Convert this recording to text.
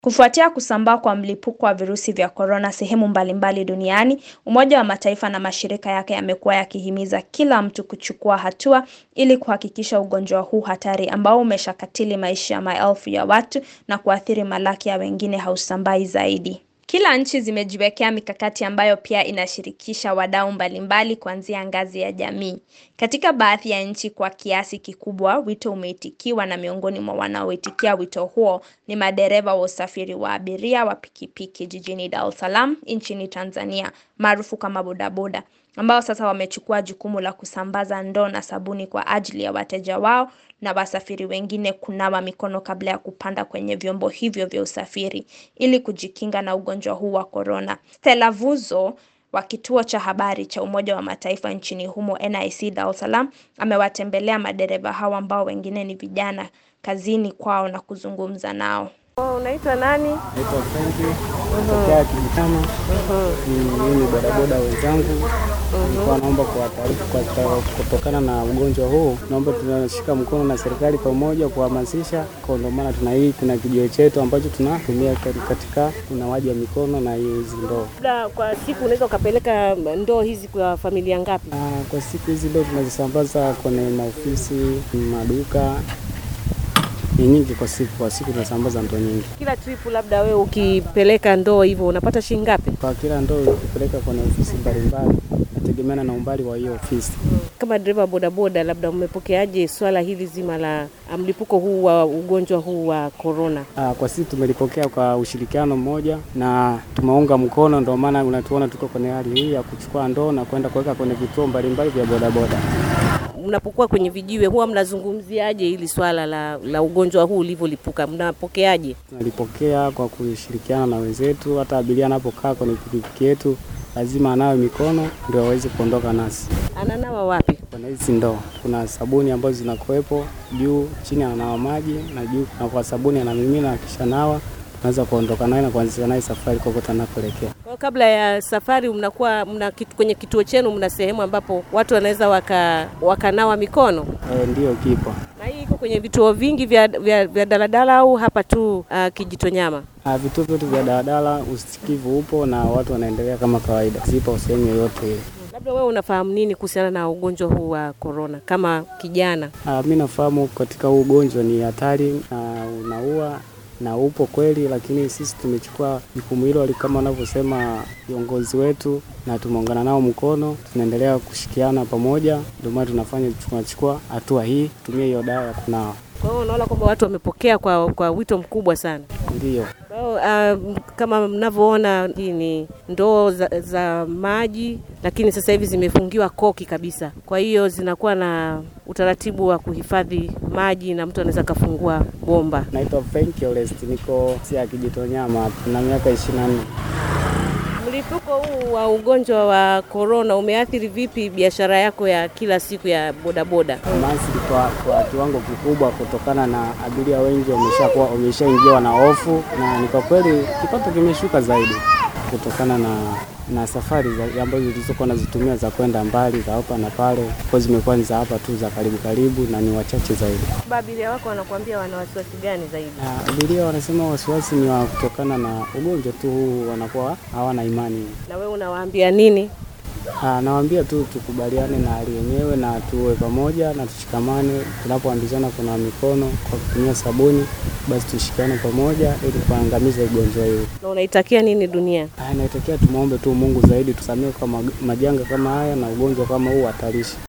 Kufuatia kusambaa kwa mlipuko wa virusi vya korona sehemu mbalimbali duniani, Umoja wa Mataifa na mashirika yake yamekuwa yakihimiza kila mtu kuchukua hatua ili kuhakikisha ugonjwa huu hatari ambao umeshakatili maisha ya maelfu ya watu na kuathiri malaki ya wengine hausambai zaidi. Kila nchi zimejiwekea mikakati ambayo pia inashirikisha wadau mbalimbali kuanzia ngazi ya jamii. Katika baadhi ya nchi kwa kiasi kikubwa, wito umeitikiwa na miongoni mwa wanaoitikia wito huo ni madereva wa usafiri wa abiria wa pikipiki jijini Dar es Salaam nchini Tanzania, maarufu kama bodaboda, ambao sasa wamechukua jukumu la kusambaza ndoo na sabuni kwa ajili ya wateja wao na wasafiri wengine kunawa mikono kabla ya kupanda kwenye vyombo hivyo vya usafiri ili kujikinga na ugonjwa huu wa korona. Stella Vuzo wa kituo cha habari cha Umoja wa Mataifa nchini humo NIC Dar es Salaam amewatembelea madereva hawa ambao wengine ni vijana kazini kwao na kuzungumza nao. Oh, unaitwa nani? Naitwa Frenki tokea Kijitama. Mimi ni bodaboda wenzangu, nilikuwa naomba kuwataarifu kwa kutokana na ugonjwa huu, naomba tunashika mkono na serikali pamoja kuhamasisha, kwa ndio maana tuna hii tuna kijio chetu ambacho tunatumia katika unawaji wa mikono na hizi ndoo. Labda kwa siku unaweza ukapeleka ndoo hizi kwa familia ngapi? Ah, Kwa siku hizi ndoo tunazisambaza kwenye maofisi, maduka ni nyingi kwa siku. Kwa siku tunasambaza ndoo nyingi. Kila trip labda wewe ukipeleka ndoo hivyo unapata shilingi ngapi? Kwa kila ndoo ukipeleka kwenye ofisi mbalimbali, nategemeana na umbali wa hiyo ofisi. Kama dereva bodaboda, labda umepokeaje swala hili zima la mlipuko huu wa ugonjwa huu wa korona? Ah, Kwa sisi tumelipokea kwa ushirikiano mmoja na tumeunga mkono, ndio maana unatuona tuko kwenye hali hii ya kuchukua ndoo na kwenda kuweka kwenye vituo mbalimbali vya bodaboda. Mnapokuwa kwenye vijiwe huwa mnazungumziaje hili swala la, la ugonjwa huu ulivyolipuka? Mnapokeaje? Tunalipokea kwa kushirikiana na wenzetu, hata abiria anapokaa kwenye pikipiki yetu lazima anawe mikono ndio aweze kuondoka nasi. Ananawa wapi? Kuna hizi ndoo, kuna sabuni ambazo zinakuwepo juu, chini ananawa maji na juu, na kwa sabuni anamimina, akisha nawa tunaweza kuondoka naye na kuanzia naye safari kokote anakoelekea. Kwa kabla ya safari mnakuwa mna kitu, kwenye kituo chenu mna sehemu ambapo watu wanaweza waka, wakanawa mikono E, ndiyo kipo. na hii iko kwenye vituo vingi vya, vya, vya daladala au hapa tu uh, Kijitonyama? Ah, vituo vyote vya daladala usikivu upo na watu wanaendelea kama kawaida, zipo sehemu yoyote ile. Labda wewe unafahamu nini kuhusiana na ugonjwa huu wa korona kama kijana? Ah, mi nafahamu katika huu ugonjwa ni hatari na unaua na upo kweli, lakini sisi tumechukua jukumu hilo kama wanavyosema viongozi wetu, na tumeungana nao mkono, tunaendelea kushikiana pamoja, ndio maana tunafanya tunachukua hatua hii, tumia hiyo dawa ya kunawa. Kwa hiyo unaona kwamba watu wamepokea kwa, kwa wito mkubwa sana. Ndiyo. Kwa hiyo uh, kama mnavyoona hii ni ndoo za, za maji, lakini sasa hivi zimefungiwa koki kabisa. Kwa hiyo zinakuwa na utaratibu wa kuhifadhi maji na mtu anaweza akafungua bomba. Naitwa Frank Orest, niko sia Kijitonyama, na miaka ishirini na nne. Mlipuko huu wa ugonjwa wa korona umeathiri vipi biashara yako ya kila siku ya bodaboda? Maasili kwa, kwa kiwango kikubwa kutokana na abiria wengi wameshakuwa wameshaingiwa na hofu, na ni kwa kweli kipato kimeshuka zaidi kutokana na na safari za- ambazo zilizokuwa nazitumia za kwenda mbali za hapa na pale, kwa zimekuwa ni za hapa tu za karibu karibu na ni wachache zaidi. Abiria wako wanakuambia wana wasiwasi gani zaidi? Na abiria wanasema wasiwasi ni wa kutokana na ugonjwa tu huu, wanakuwa hawana imani. Na wewe unawaambia nini? Ah, Nawaambia tu tukubaliane na hali yenyewe na tuwe pamoja na tushikamane. Tunapoambizana kuna mikono kwa kutumia sabuni, basi tushikane pamoja ili kuangamiza ugonjwa huu. Na unaitakia nini dunia? Ah, Inaitakia tumwombe tu Mungu zaidi tusamehe kwa mag- majanga kama haya na ugonjwa kama huu hatarishi.